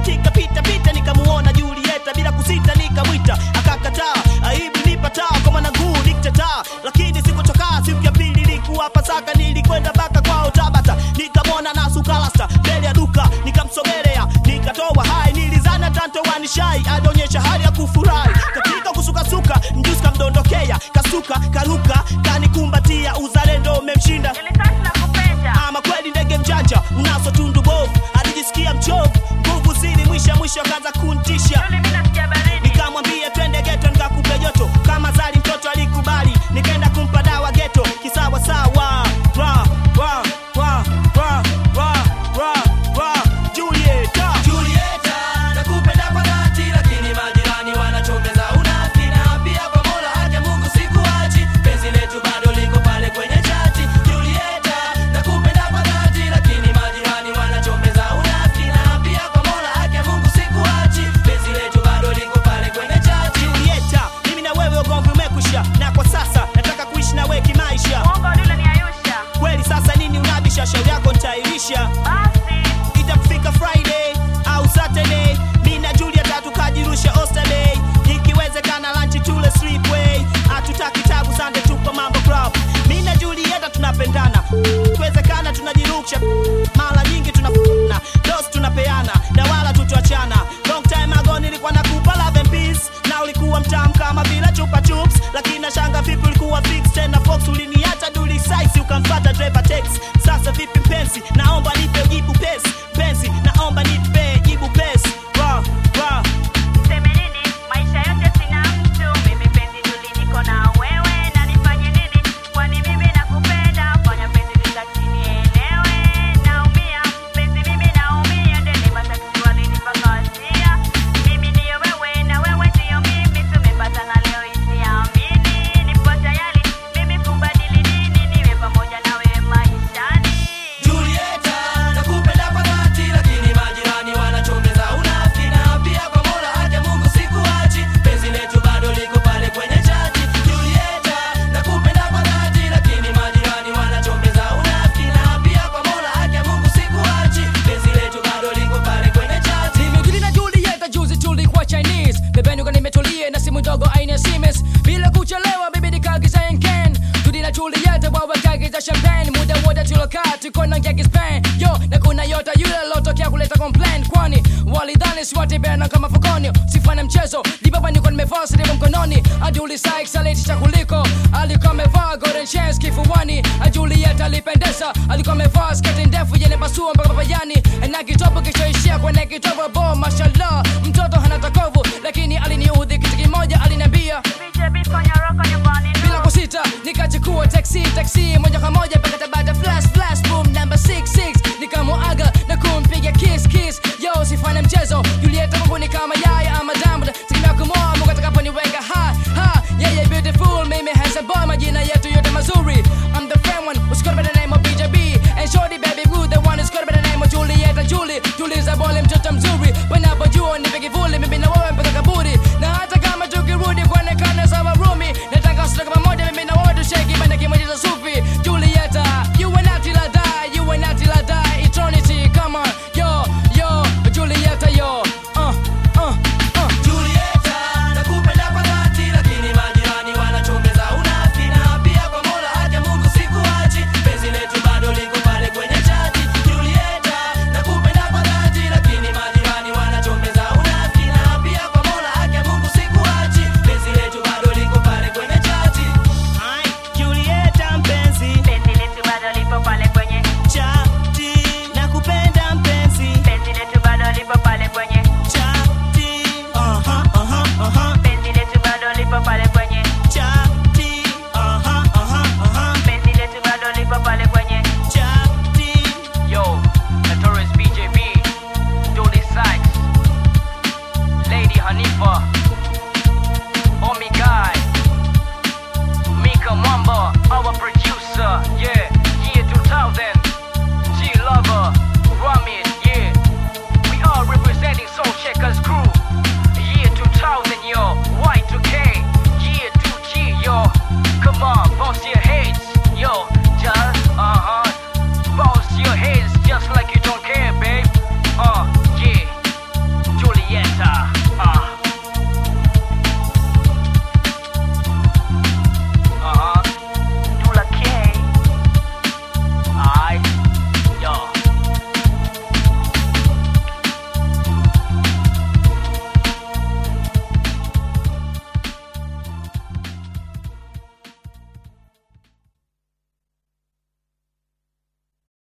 katika pita pita nikamuona Julieta bila kusita nikamwita akakataa aibu nipataa kwa mwanangu diktataa lakini sikuchokaa siku ya pili ilikuwa Pasaka nilikwenda mpaka kwao Tabata nikamwona na sukalasta mbele ya duka nikamsogelea nikatoa hai nilizana tanto wanishai alionyesha hali ya kufurahi katika kusukasuka mjusi kamdondokea kasuka karuka kanikumbatia uzalendo umemshinda Nilitaka nakupenda. ama kweli ndege mjanja unazo tundu bovu alijisikia mchovu nguvu zili mwisha mwisho akaanza kuntisha Yule mimi nasikia baridi. nikamwambia twende geto nikakupe joto kama zali mtoto alikubali nikaenda kumpa dawa geto kisawa sawa ra ra ra ra ra ra ra Julieta Julieta, nakupenda kwa dhati, lakini majirani wanachongeza unafiki, na pia kwa Mola haki ya Mungu sikuachi, penzi letu bado liko pale kwenye chati. Julieta, nakupenda kwa dhati, lakini majirani wanachongeza unafiki, na pia kwa Mola haki ya Mungu sikuachi, penzi letu bado liko pale kwenye chati. Julieta mimi na wewe ugomvi umekwisha na kwa sasa nataka kuishi na wewe kimaisha Uongo yule ni Ayusha. kweli sasa nini unabisha shauri yako nitairisha Basi. itafika friday au saturday mi na juliet tukajirusha osterday ikiwezekana lanchi tule sleepway hatutaki tabu sande tupo mambo club mi na julieta tunapendana ikiwezekana tunajirusha mara nyingi tunafuna dos tunapeana na wala tutuachana long time ago nilikuwa nakupa love and peace na ulikuwa mtamu kama vile chupa chups lakini nashanga vipi ulikuwa fix tena fox uliniacha duli size ukamfata driver tex sasa vipi mpenzi naomba nipe jibu pesi penzi naomba nipe jibu pesi ra ra Niseme nini? Maisha yote sina mtu. Mimi penzi tuli niko na wewe. Na nifanye nini? Kwani mimi nakupenda. Fanya penzi litaki nielewe. Naumia. Penzi mimi naumia. Ndeni matatizo walinipakazia. Mimi ndiyo wewe na wewe ndiyo mimi. Tumepatana leo isiamini. Nipo tayari mimi kubadili dini. Niwe pamoja na wewe maishani. Julieta, nakupenda kwa dhati, lakini majirani wanachongeza unafiki, na pia kwa Mola haki ya Mungu sikuachi, penzi letu bado liko pale kwenye chati. Julieta, nakupenda kwa dhati, lakini majirani wanachongeza unafiki, na pia kwa Mola haki ya Mungu sikuachi, penzi letu bado liko pale kwenye chati. Nimekili na Julieta juzi tulikuwa Chinese Bebeni uko nimetulia na simu ndogo aina ya Siemens Bila kuchelewa bibi nikaagiza Henken Tudi na Julieta wawe kaagiza champagne Muda wote tulokaa tuko na ngeki Spain Yo na kuna yota yule lotokea kuleta complaint Kwani walidhani siwatibena kama fukoni Sifanye mchezo Dibaba niko nimevaa silimu mkononi Aduli Sykes alitisha kuliko Alikuwa amevaa golden chains kifuani Julieta alipendeza Alikuwa amevaa sketi ndefu yenye pasua mpaka papayani Na kitopo kichoishia kwenye kitobo bo mashallah Mtoto hana takovu lakini aliniudhi kitu kimoja aliniambia Fiche beat kwenye rock nyumbani. bila kusita nikachukua taxi taxi moja kwa moja mpaka Tabata flash flash boom number 66 nikamuaga na kumpiga kiss kiss yo sifanye mchezo Julieta Mungu ni kama yaya ama diamond sikina kumoa Mungu atakaponiweka ha ha yeah yeah beautiful mimi handsome boy majina yetu yote mazuri I'm the friend one who's got by the name of BJB and shorty baby who the one who's got by the name of Julieta Julie tuliza bole mtoto mzuri wanapojua nipe kivuli mimi na wewe mpaka